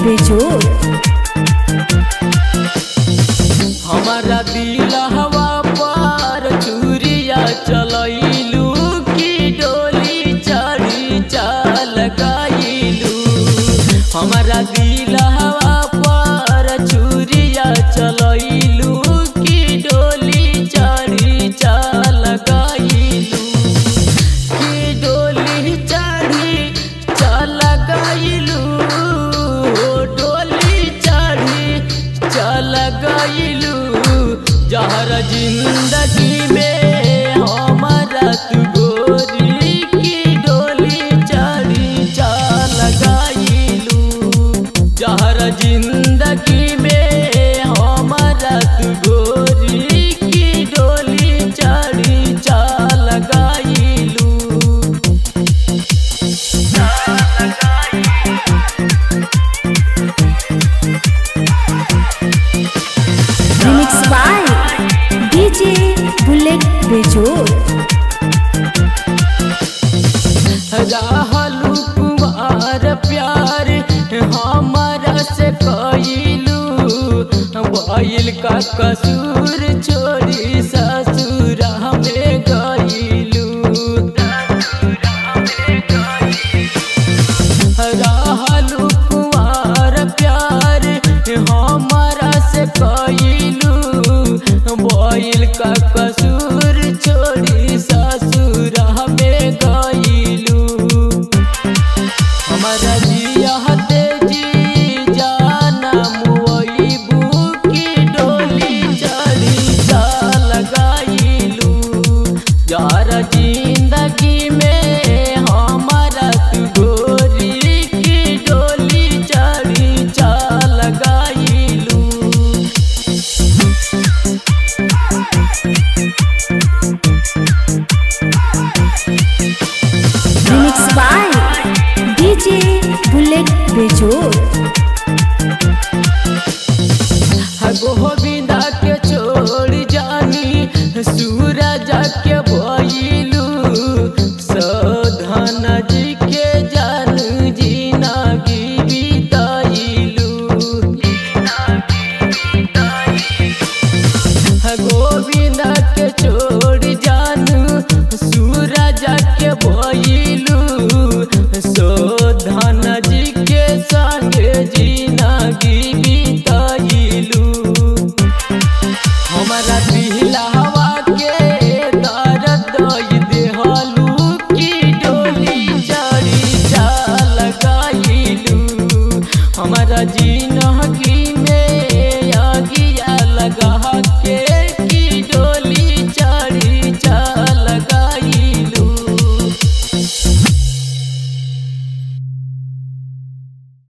बेजोड़ हमारा दिल हवा पर चूरिया चलैलू की डोली चढ़ी चल गईलू हमारा दिल हवा पर चूरिया चलैलू की डोली चढ़ी चल गईलू की डोली चढ़ी चल गईलू डोली चढ़ी चल गईलू जहर जिंदगी में हमारा तू गोरी की डोली चढ़ी चल गईलू जहर जिंदगी में हमारा तू गोरी की डोली चढ़ी चल गईलू रिमिक्स बाय डीजे बुलेट बेजोड़ रहलू कुमार प्यार हमारा से कैलू भइल का कसूर छोड़ी ससुर में गईलू रहलू कुमार प्यार हमारा से कैलू भइल का कसूर छोड़ी ससुर में गईलू हमारा जिया तेजी जाना मुईबू की डोली चढ़ी चल गईलू यार जिंदगी में हमारा तू गोरी की डोली चढ़ी चल गईलू रिमिक्स बाय डीजे बुलेट बेजोड़ गोविंदा के छोड़ जानी सूरज के भइलू सधन जी के जान जीना की बिताइलू गोविंदा के छोड़ जानू सूरज के भइलू सधन जी के संग जीना की बिताइलू हमारा दिलहवा के दर्द दई देहलू की डोली चढ़ी चल गईलू हमारा जिंदगी में आगिया लगा